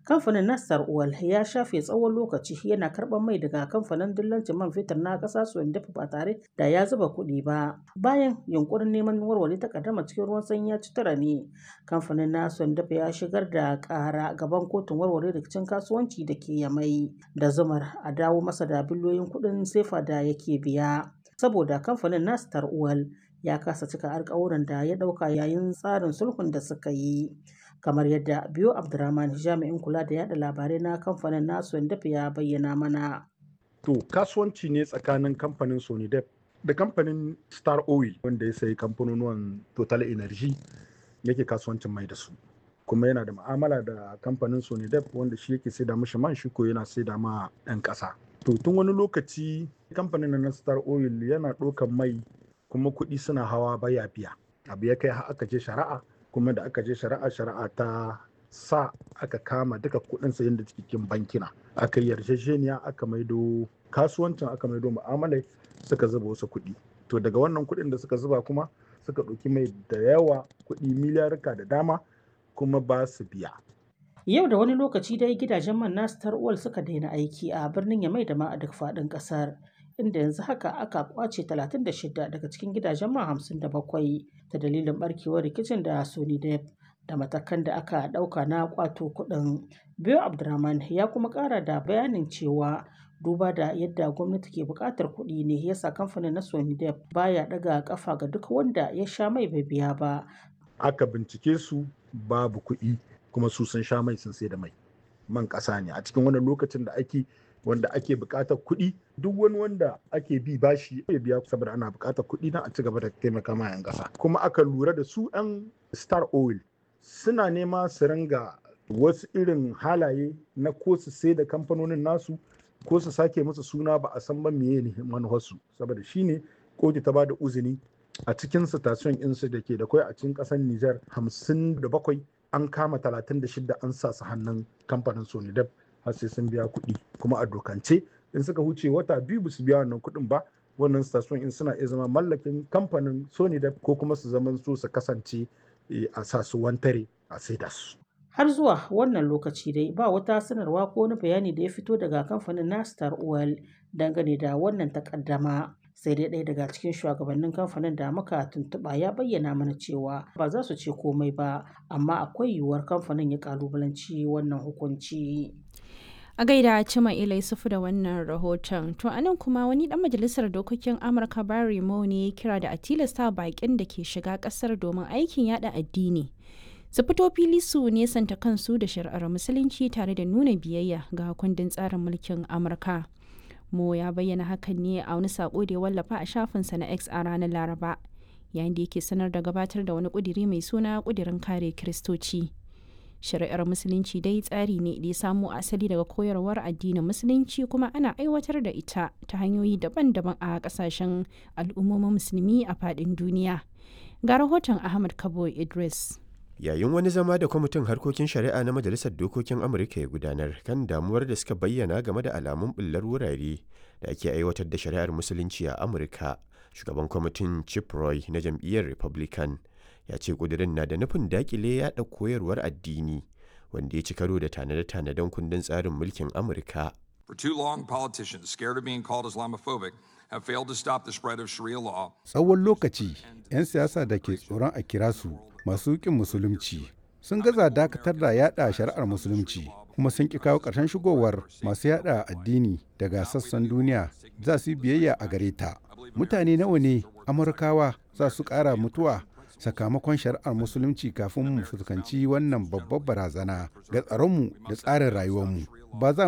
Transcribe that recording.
Kamfanin Nastar Oil ya shafe tsawon lokaci yana karɓar mai daga kamfanin dillancin man fetur na ƙasa Sondef ba tare da ya zuba kuɗi ba. Bayan yunkurin neman warware takaddama cikin ruwan sanyi ya ci tura ne, kamfanin na Sondef ya shigar da ƙara gaban kotun warware rikicin kasuwanci da ke Yamai da zumar a dawo masa da biliyoyin kuɗin sefa da yake biya. Saboda kamfanin Nastar Oil ya kasa cika alkawuran da ya ɗauka yayin tsarin sulhun da suka yi. kamar yadda biyo abdurrahman jami'in kula da yada labarai na kamfanin nasu dafa ya bayyana mana to kasuwanci ne tsakanin kamfanin sonidep da kamfanin star oil wanda ya sayi kamfanonuwan total energy yake kasuwancin mai da su kuma yana da ma'amala da kamfanin sonidep wanda shi yake saida mashi man shi ko yana saida ma 'yan ƙasa to tun wani lokaci kamfanin na star oil yana ɗaukan mai kuma kuɗi suna hawa baya biya abu ya kai aka je shari'a kuma da aka je shari'a shari'a ta sa aka kama duka kudin sayan da cikin bankina aka yi yarjejeniya aka maido kasuwancin aka maido mu'amalai suka zuba wasu kuɗi to daga wannan kuɗin da suka zuba kuma suka ɗauki mai da yawa kuɗi miliyarka da dama kuma ba su biya yau da wani lokaci dai gidajen man na star oil suka daina aiki a birnin yamai da ma a duk faɗin ƙasar inda yanzu haka aka kwace 36 daga cikin gidajen man 57 ta dalilin barkewar rikicin da Sony Dep da matakan da aka ɗauka na kwato kuɗin. Biyo Abdurrahman ya kuma ƙara da bayanin cewa duba da yadda gwamnati ke buƙatar kuɗi ne yasa kamfanin na Sony Dep baya ɗaga ƙafa ga duk wanda ya sha mai bai biya ba. Aka bincike su babu kuɗi kuma su sun sha mai sun sai da mai. Man ƙasa ne a cikin wannan lokacin da ake wanda ake buƙatar kuɗi duk wani wanda ake bi bashi ya biya saboda ana buƙatar kuɗi na a ci gaba da taimaka ma 'yan ƙasa kuma aka lura da su 'yan star oil suna nema su ringa wasu irin halaye na ko su sai da kamfanonin nasu ko su sake musu suna ba a san ba meye ne manuwarsu saboda shine kotu ta ba da uzini a cikin station insu da ke da kwai a cikin ƙasar Nijar hamsin da bakwai an kama talatin da shida an sa su hannun kamfanin Sonidep har sai sun biya kuɗi kuma a dokance in suka huce wata biyu ba su biya wannan kuɗin ba wannan station in suna iya zama mallakin kamfanin sony da ko kuma su zama su su kasance a sa su wantare a saida su har zuwa wannan lokaci dai ba wata sanarwa ko wani bayani da ya fito daga kamfanin nastar oil dangane da wannan takaddama sai dai ɗaya daga cikin shugabannin kamfanin da muka tuntuɓa ya bayyana mana cewa ba za su ce komai ba amma akwai yiwuwar kamfanin ya kalubalanci wannan hukunci a gaida cima ila yusufu da wannan rahoton to anan kuma wani dan majalisar dokokin amurka barry mo ne ya kira da a tilasta bakin da ke shiga kasar domin aikin yada addini su fito fili su nesanta kansu da shari'ar musulunci tare da nuna biyayya ga kundin tsarin mulkin amurka mo ya bayyana hakan ne a wani sako da ya wallafa a shafinsa na x a ranar laraba yayin da yake sanar da gabatar da wani kudiri mai suna kudirin kare kiristoci shari'ar musulunci dai tsari ne da ya samo asali daga koyarwar addinin musulunci kuma ana aiwatar da ita ta hanyoyi daban-daban a kasashen al'ummomin musulmi a faɗin duniya ga rahoton ahmad kabo idris yayin wani zama da kwamitin harkokin shari'a na majalisar dokokin amurka ya gudanar kan damuwar da suka bayyana game da alamun bullar wurare da ake aiwatar da shari'ar musulunci a amurka shugaban kwamitin chip roy na jam'iyyar republican ya ce kudirin na da nufin dakile yada koyarwar addini wanda ya ci karo da tanade-tanaden kundin tsarin mulkin amurka For too long, politicians scared of being called Islamophobic have failed to stop the spread of Sharia law. Tsawon lokaci, 'yan siyasa da ke tsoron a kira su masu ƙin musulunci sun gaza dakatar da yada shari'ar musulunci kuma sun ƙi kawo ƙarshen shigowar masu yada addini daga sassan duniya za su yi biyayya a gare ta. Mutane nawa ne Amurkawa za su ƙara mutuwa sakamakon shari'ar musulunci kafin mu fuskanci wannan babbar barazana ga tsaronmu da tsarin rayuwarmu. Ba za